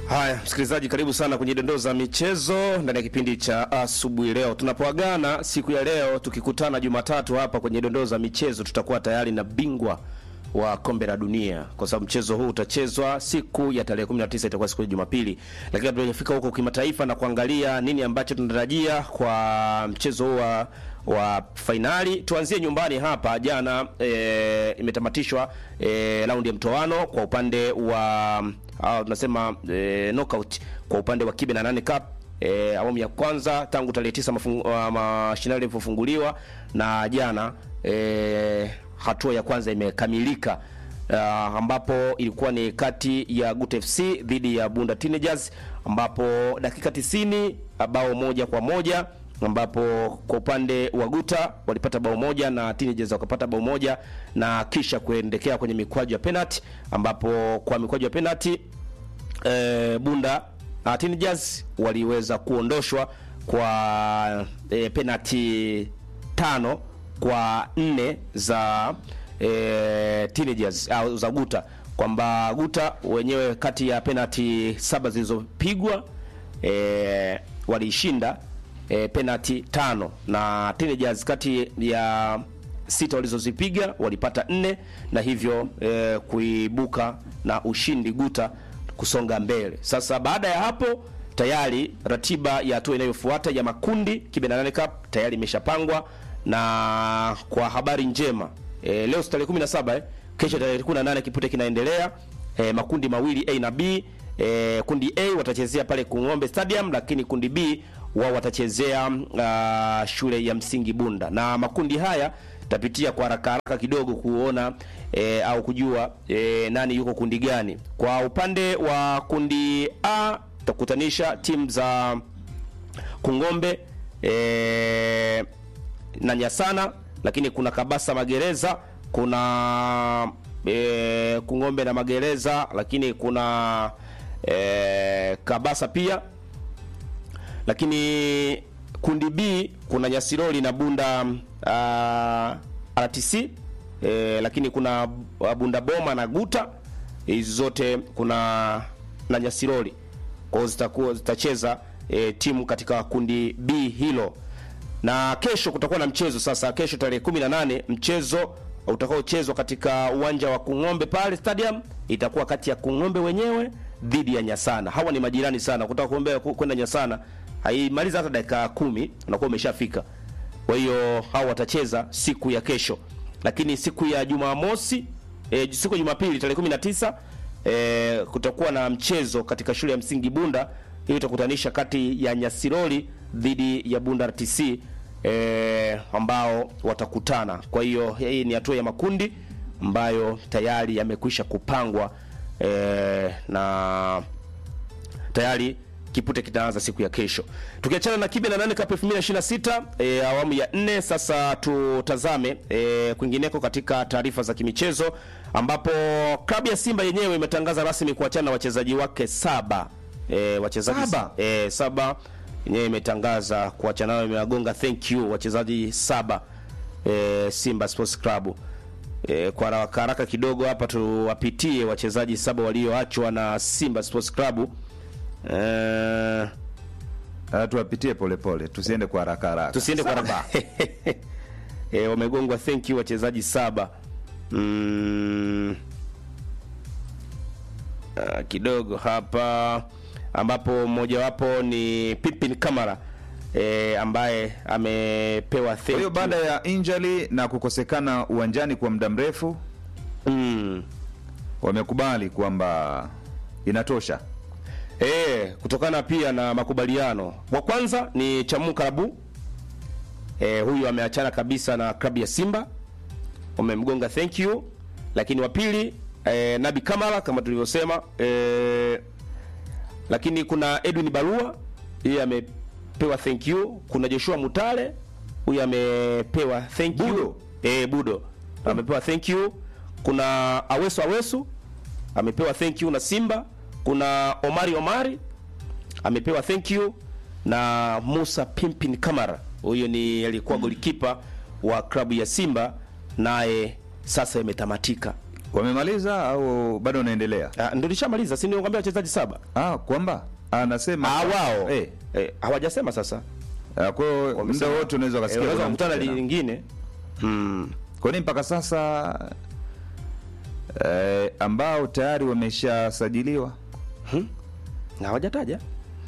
Haya, msikilizaji, karibu sana kwenye dondoo za michezo ndani ya kipindi cha asubuhi. Leo tunapoagana siku ya leo, tukikutana Jumatatu hapa kwenye dondoo za michezo, tutakuwa tayari na bingwa wa kombe la dunia, kwa sababu mchezo huu utachezwa siku ya tarehe 19, itakuwa siku ya Jumapili. Lakini tunafika huko kimataifa na kuangalia nini ambacho tunatarajia kwa mchezo huu wa wa fainali. Tuanzie nyumbani hapa. Jana e, imetamatishwa e, raundi ya mtoano kwa upande wa au tunasema e, knockout kwa upande wa Kibe na nane Cup e, awamu ya kwanza tangu tarehe tisa mashindano yalivyofunguliwa na jana e, hatua ya kwanza imekamilika. Uh, ambapo ilikuwa ni kati ya Gut FC dhidi ya Bunda Teenagers ambapo dakika 90 bao moja kwa moja ambapo kwa upande wa Guta walipata bao moja na Teenagers wakapata bao moja na kisha kuendekea kwenye mikwaju ya penalty ambapo kwa mikwaju ya penalty e, Bunda uh, Teenagers waliweza kuondoshwa kwa e, penalty tano kwa nne za e, Teenagers au za Guta kwamba Guta wenyewe kati ya penalty saba zilizopigwa e, waliishinda e, penalty tano na Teenagers kati ya sita walizozipiga walipata nne na hivyo e, kuibuka na ushindi Guta kusonga mbele. Sasa baada ya hapo tayari ratiba ya hatua inayofuata ya makundi Kibe na nane Cup tayari imeshapangwa na kwa habari njema e, leo tarehe 17 eh, kesho tarehe 18 kipute kinaendelea e, makundi mawili A na B e, kundi A watachezea pale Kung'ombe Stadium, lakini kundi B wao watachezea uh, shule ya msingi Bunda, na makundi haya tapitia kwa haraka haraka kidogo kuona e, au kujua e, nani yuko kundi gani. Kwa upande wa kundi A tutakutanisha timu za Kung'ombe e, na Nyasana, lakini kuna Kabasa Magereza, kuna e, Kung'ombe na Magereza, lakini kuna e, Kabasa pia lakini kundi B kuna Nyasiroli na Bunda uh, RTC e, lakini kuna Bunda Boma na Guta. Hizi zote kuna na Nyasiroli, kwa hiyo zitakuwa zitacheza e, timu katika kundi B hilo, na kesho kutakuwa na mchezo sasa. Kesho tarehe 18 mchezo utakaochezwa katika uwanja wa Kung'ombe pale stadium, itakuwa kati ya Kung'ombe wenyewe dhidi ya Nyasana. Hawa ni majirani sana, kutaka kuombea kwenda Nyasana haimaliza hata dakika kumi unakuwa umeshafika. Kwa hiyo hao watacheza siku ya kesho, lakini siku ya Jumamosi e, siku ya Jumapili tarehe 19 e, kutakuwa na mchezo katika shule ya msingi Bunda. Hiyo itakutanisha kati ya Nyasiroli dhidi ya Bunda RTC e, ambao watakutana. Kwa hiyo hii ni hatua ya makundi ambayo tayari yamekwisha kupangwa e, na tayari kipute kitaanza siku ya kesho. Tukiachana na Kibe na nane Cup 2026 e, awamu ya nne, sasa tutazame e, kwingineko katika taarifa za kimichezo ambapo klabu ya Simba yenyewe imetangaza rasmi kuachana na wachezaji wake saba. E, wachezaji Saba? e, saba yenyewe imetangaza kuachana nao, imewagonga thank you wachezaji saba e, Simba Sports Club. E, kwa haraka haraka kidogo hapa tuwapitie wachezaji saba walioachwa na Simba Sports Club. Eh, Ah, tuwapitie polepole, tusiende kwa haraka haraka. tusiende kwa haraka. Eh, wamegongwa thank you wachezaji saba. Mm, ah, kidogo hapa ambapo mmojawapo ni Pipin Kamara eh, ambaye amepewa thank Kwa hiyo you. baada ya injury na kukosekana uwanjani kwa muda mrefu, mm, wamekubali kwamba inatosha. Eh, kutokana pia na makubaliano. Wa kwanza ni Chamu Karabu. Eh, huyu ameachana kabisa na klabu ya Simba. Wamemgonga thank you. Lakini wa pili eh, Nabi Kamara kama tulivyosema eh, lakini kuna Edwin Barua yeye amepewa thank you. Kuna Joshua Mutale huyu amepewa thank you. Budo. Eh, Budo amepewa thank you. Kuna Awesu Awesu amepewa thank you na Simba. Kuna Omari Omari amepewa thank you na Musa Pimpin Kamara, huyo ni alikuwa golikipa wa klabu ya Simba, naye sasa imetamatika. wamemaliza au bado wanaendelea? Ah, ndio nishamaliza, si nikwambia wachezaji saba. Ah, kwamba anasema Ah, wao eh, eh, hawajasema sasa. ah, kwa hiyo muda Wamesema- wote unaweza Eh, ukasikia unaweza kuna mtu kukutana tena. lingine. Mm. Kwa nini mpaka sasa eh, ambao tayari wameshasajiliwa? Na hawajataja.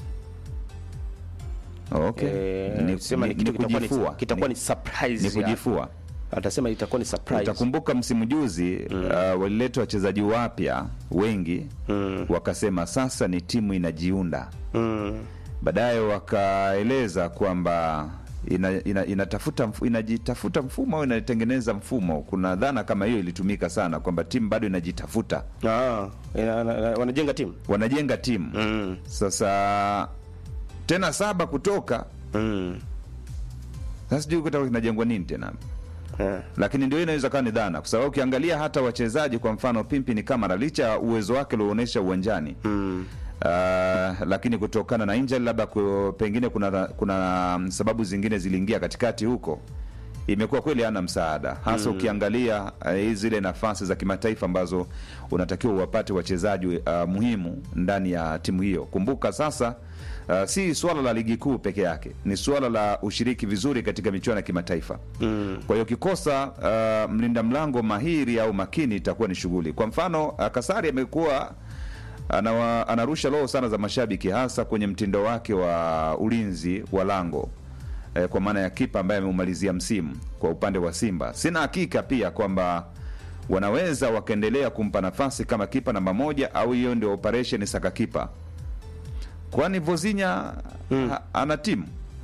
Okay. Eh, ni, sema ni, ni kitu ni kitakuwa ni kujifua. kitakuwa Ni- ni surprise. ni kujifua. Atasema itakuwa ni surprise. Utakumbuka msimu juzi uh, walileta wachezaji wapya wengi Mm. wakasema sasa ni timu inajiunda. Mm. Baadaye wakaeleza kwamba ina, ina, inatafuta mfu, inajitafuta mfumo au inatengeneza mfumo. Kuna dhana kama hiyo ilitumika sana kwamba timu bado inajitafuta, Ah, ina- ina- ina- wanajenga timu. wanajenga timu Mm. sasa tena saba kutoka Mm. sasa, sijui kutakuwa kinajengwa nini tena Eh. lakini ndio inaweza kawa ni dhana, kwa sababu ukiangalia hata wachezaji, kwa mfano Pimpi ni Kamara, licha ya uwezo wake ulioonyesha uwanjani Mm. uh, lakini kutokana na injury labda ku- pengine kuna kuna sababu zingine ziliingia katikati huko, imekuwa kweli hana msaada hasa ukiangalia uh, zile nafasi za kimataifa ambazo unatakiwa uwapate wachezaji uh, muhimu ndani ya timu hiyo. Kumbuka sasa Uh, si swala la ligi kuu peke yake, ni swala la ushiriki vizuri katika michuano ya kimataifa. Mm. Kwa hiyo kikosa uh, mlinda mlango mahiri au makini itakuwa ni shughuli. Kwa mfano uh, Kasari amekuwa anawa, anarusha roho sana za mashabiki hasa kwenye mtindo wake wa ulinzi wa lango eh, kwa maana ya kipa ambaye ameumalizia msimu kwa upande wa Simba. Sina hakika pia kwamba wanaweza wakaendelea kumpa nafasi kama kipa namba moja au hiyo ndio operation saka kipa, kwani Vozinya ha, ana timu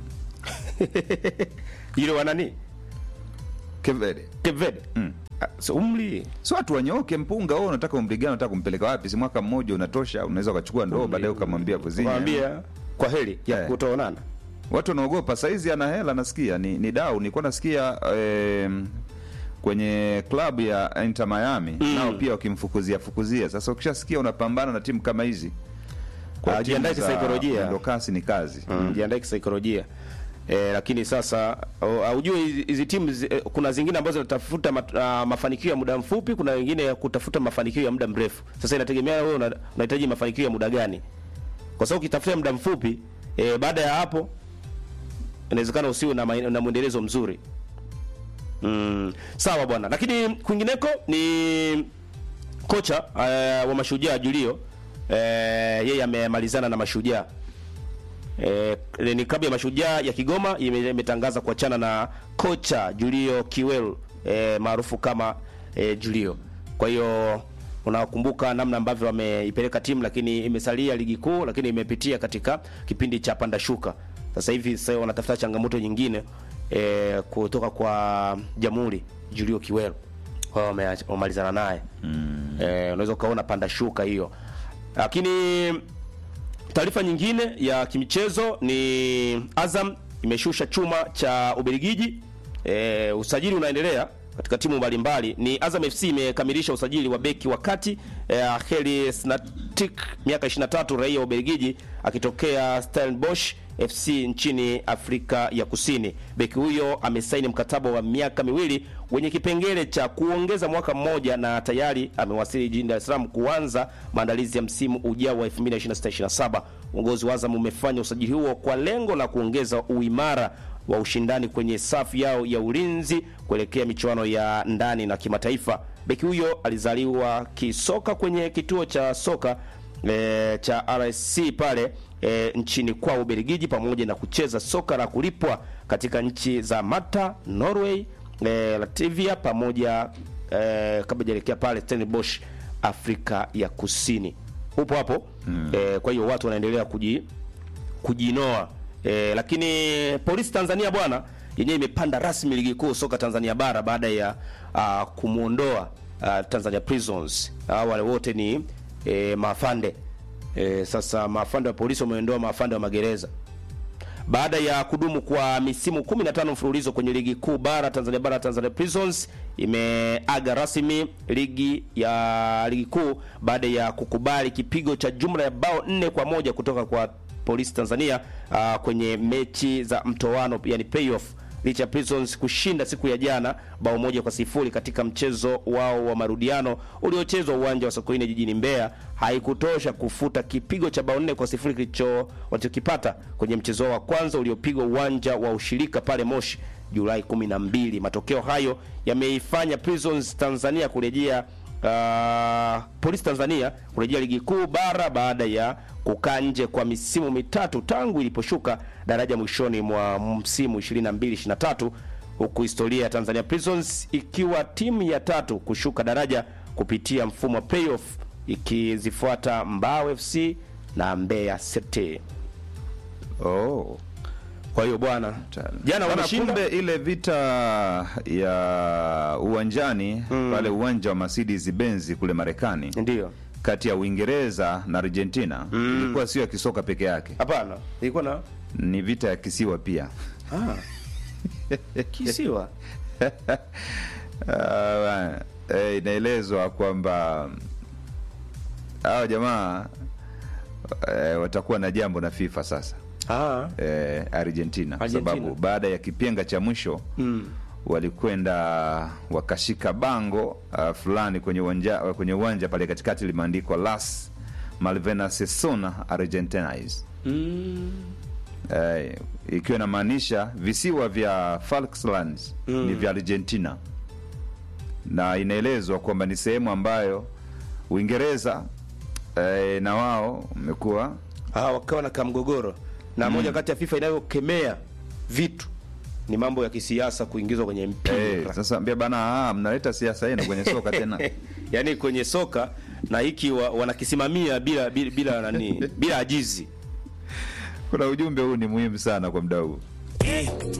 Yule wa nani? Kevede Kevede. mm. Ah, so umri. si watu wanyoke mpunga. Wewe unataka umri gani? Unataka kumpeleka wapi? Si mwaka mmoja unatosha, unaweza ukachukua ndoo baadaye ukamwambia Vozinya. Mwambia kwa heri ya Eh. kutoonana. Watu wanaogopa saizi, ana hela nasikia ni, ni dau. Nilikuwa nasikia em, kwenye klabu ya Inter Miami Mm. nao pia wakimfukuzia fukuzia. Sasa ukishasikia unapambana na timu kama hizi Ah, timu jiandae za kisaikolojia. mwendo kasi ni kazi Mm, jiandae kisaikolojia. E, lakini sasa au- haujui hizi- hizi timu zi- eh, kuna zingine ambazo zinatafuta mat- ah, mafanikio ya muda mfupi, kuna wengine ya kutafuta mafanikio ya muda mrefu. Sasa inategemea wewe una- unahitaji mafanikio ya muda gani, kwa sababu ukitafuta muda mfupi e, baada ya hapo inawezekana usiwe na, maen- na mwendelezo mzuri. Mm, sawa bwana, lakini kwingineko ni kocha uh, wa Mashujaa Julio uh, yeye amemalizana na Mashujaa Eh, ni klabu ya Mashujaa ya Kigoma ime- imetangaza kuachana na kocha Julio Kiwelu eh, maarufu kama eh, Julio. Kwa hiyo unakumbuka namna ambavyo wameipeleka timu, lakini imesalia ligi kuu, lakini imepitia katika kipindi cha panda shuka. Sasa hivi sasa wanatafuta changamoto nyingine eh, kutoka kwa Jamhuri Julio Kiwelu. Kwa hiyo wame- wamemalizana naye mm. eh, unaweza ukaona panda shuka hiyo, lakini Taarifa nyingine ya kimichezo ni Azam imeshusha chuma cha Ubelgiji. E, usajili unaendelea katika timu mbalimbali. Ni Azam FC imekamilisha usajili wa beki wa kati e, Heli Snatik miaka 23 raia wa Ubelgiji akitokea Stellenbosch FC nchini Afrika ya Kusini. Beki huyo amesaini mkataba wa miaka miwili wenye kipengele cha kuongeza mwaka mmoja na tayari amewasili jijini Dar es Salaam kuanza maandalizi ya msimu ujao wa 2026-27. Uongozi wa Azam umefanya usajili huo kwa lengo la kuongeza uimara wa ushindani kwenye safu yao ya ulinzi kuelekea michuano ya ndani na kimataifa. Beki huyo alizaliwa kisoka kwenye kituo cha soka e, cha RSC pale e, nchini kwao Ubelgiji, pamoja na kucheza soka la kulipwa katika nchi za Malta, Norway, e, Latvia pamoja e, kabla hajaelekea pale Stellenbosch, Afrika ya Kusini. Upo hapo mm. E, kwa hiyo watu wanaendelea kuji kujinoa e, lakini polisi Tanzania bwana yenyewe imepanda rasmi ligi kuu soka Tanzania bara baada ya uh, kumwondoa uh, Tanzania Prisons. Uh, wale wote ni e, maafande e, sasa maafande wa polisi wameondoa maafande wa magereza baada ya kudumu kwa misimu 15 mfululizo kwenye ligi kuu bara Tanzania bara. Tanzania Prisons imeaga rasmi ligi ya ligi kuu baada ya kukubali kipigo cha jumla ya bao nne kwa moja kutoka kwa polisi Tanzania uh, kwenye mechi za mtoano yani playoff licha ya Prisons kushinda siku ya jana bao moja kwa sifuri katika mchezo wao wa marudiano uliochezwa uwanja wa Sokoine jijini Mbeya, haikutosha kufuta kipigo cha bao nne kwa sifuri kilicho walichokipata kwenye mchezo wao wa kwanza uliopigwa uwanja wa ushirika pale Moshi Julai 12. Matokeo hayo yameifanya Prisons Tanzania kurejea uh, Polisi Tanzania kurejea ligi kuu bara baada ya kukaa nje kwa misimu mitatu tangu iliposhuka daraja mwishoni mwa msimu 22 23 huku historia ya Tanzania Prisons ikiwa timu ya tatu kushuka daraja kupitia mfumo wa playoff ikizifuata Mbao FC na Mbeya City. Oh. Kwa hiyo bwana, jana Bana, wameshinda kumbe ile vita ya uwanjani pale uwanja wa Mercedes Benz kule Marekani ndio. kati ya Uingereza na Argentina ilikuwa sio ya kisoka peke yake, Hapana, ilikuwa na ni vita ya kisiwa pia. ah, kisiwa Ah, bana. Eh, inaelezwa kwamba hawa jamaa eh, watakuwa na jambo na FIFA sasa ah, eh, Argentina, kwa Argentina. sababu baada ya kipenga cha mwisho mm. walikwenda wakashika bango uh, fulani kwenye uwanja kwenye uwanja pale katikati limeandikwa Las Malvinas son Argentines Mm. eh, ikiwa inamaanisha visiwa vya Falklands ni vya Argentina, na inaelezwa kwamba ni sehemu ambayo Uingereza eh, na wao umekuwa Ah, wakawa na kamgogoro na moja kati ya FIFA inayokemea vitu ni mambo ya kisiasa kuingizwa kwenye mpira eh, sasa ambia bana, ah, mnaleta siasa yenu kwenye soka tena yaani kwenye soka na hiki wa, wanakisimamia bila bila, bila nani bila ajizi kuna ujumbe huu ni muhimu sana kwa mdau